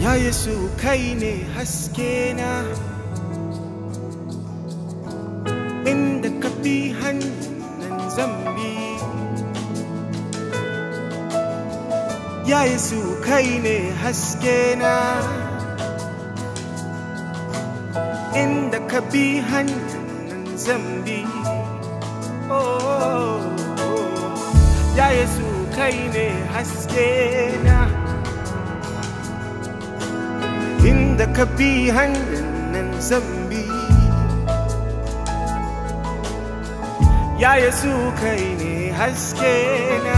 ya yesu kai ne haske na inda ka bi hannun zambi ya yesu kai ne haske na inda ka bi hannun zambi oh, ya yesu kai ne haske na inda ka bi hannun zambi ya yesu kai ne haske na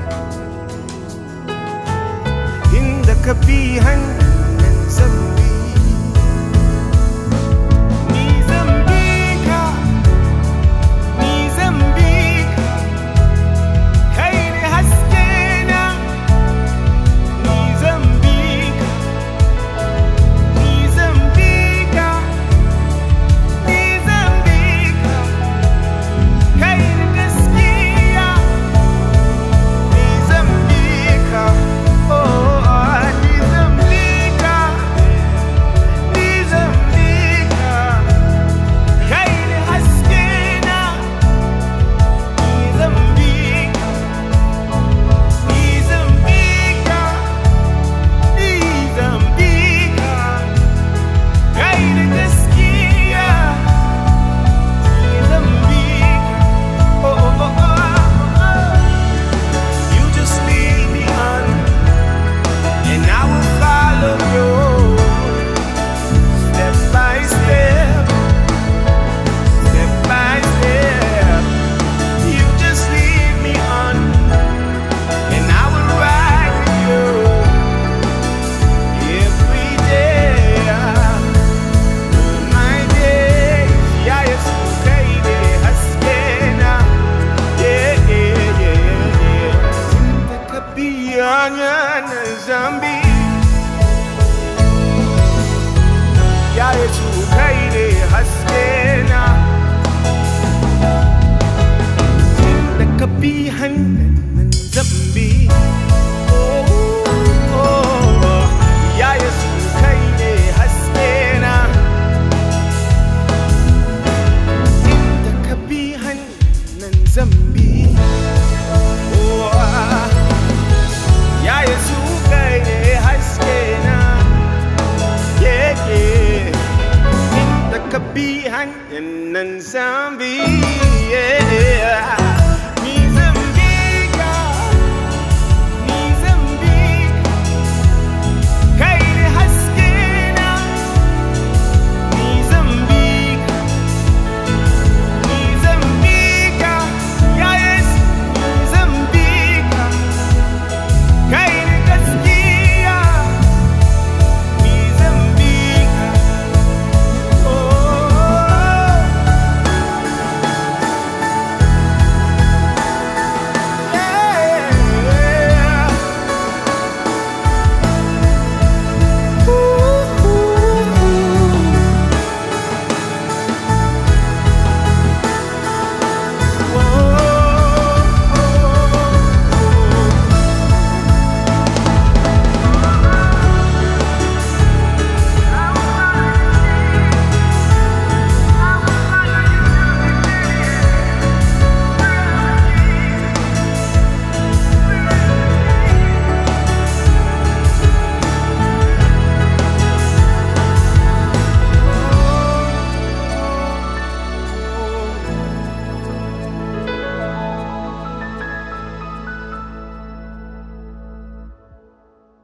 inda ka bi hannun zambi ni zambi ka ni zambi ka kai ne haske na ni zambi ka Nizambika, Nizambika, kai da gaskiya. Nizambika, oh, Nizambika, Nizambika, kai da haske na. Nizambika, Nizambika, Nizambika. Kai da gaskiya Mozambique oh, oh, oh, oh, oh. You just lead me on And I will follow you Step by step Step by step You just lead me on And I will ride with you Every day my days, yeah, it's okay, yeah, haskena, yeah, yeah, yeah, yeah. Inda ka biya nga na zambi, yeah, it's okay, yeah, haskena. Inda ka bihan ng zambi,